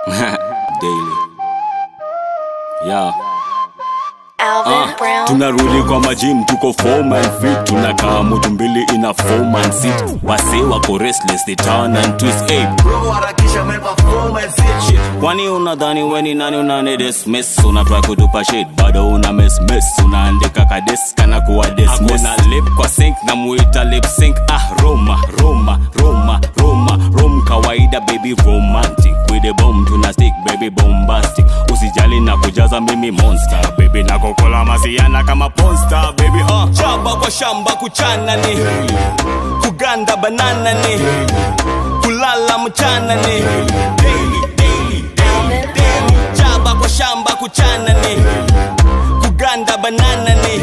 Daily. Yeah. Alvin Ah, Brown. tunarudi kwa majim tuko form and fit tunakaa mutu mbili ina form and sit wase wako restless they turn and twist hey, Bro, harakisha meperformance shit kwani unadhani weni nani unani dismiss unatwa kutupa shit bado una miss miss unaandika kades kana kuwa dismiss Hakuna lip kwa sink na muita lip sync ah roma roma roma roma rom kawaida baby romantic with the bomb tuna stick baby bombastic usijali na kujaza mimi monster baby na kokola masiana kama ponster baby uh. chamba kwa shamba kuchana ni kuganda banana ni kulala mchana ni daily, daily, daily, daily. chaba kwa shamba kuchana ni kuganda banana ni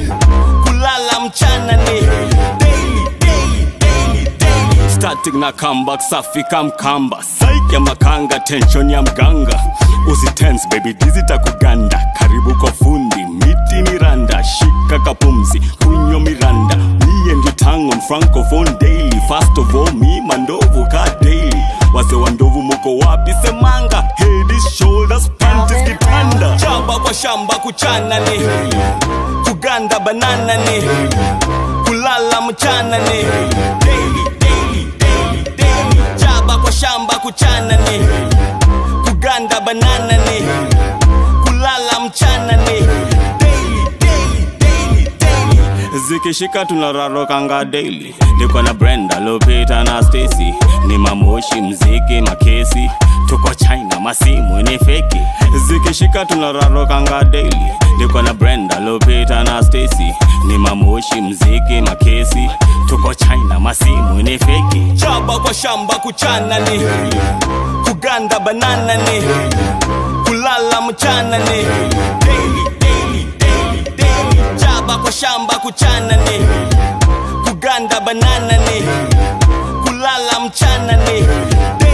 kulala mchana ni daily, daily, daily, daily. static na comeback safi kamkamba saik ya makanga tension ya mganga usitense baby dizita kuganda karibu kwa fundi miti ni randa shika kapumzi kunywa miranda me and you tongue on francophone daily fast of all me mandovu ka daily wase wa ndovu muko wapi semanga head shoulders panties kitanda chamba kwa shamba kuchana ni kuganda banana ni kulala mchana ni daily, daily, daily, daily. chaba kwa shamba kuchana ni kuganda banana ni kulala mchana ni daily, daily, daily, daily. zikishika tunararokanga daily niko na brenda lopita na stacy ni mamoshi mziki makesi tuko china masimu ni feki zikishika tunararokanga daily niko na brenda lopita na stacy ni mamoshi mziki makesi tuko china masimu ni feki chaba kwa shamba kuchana ni kuganda banana ni kulala mchana ni daily, daily, daily, daily. chaba kwa shamba kuchana ni kuganda banana ni kulala mchana ni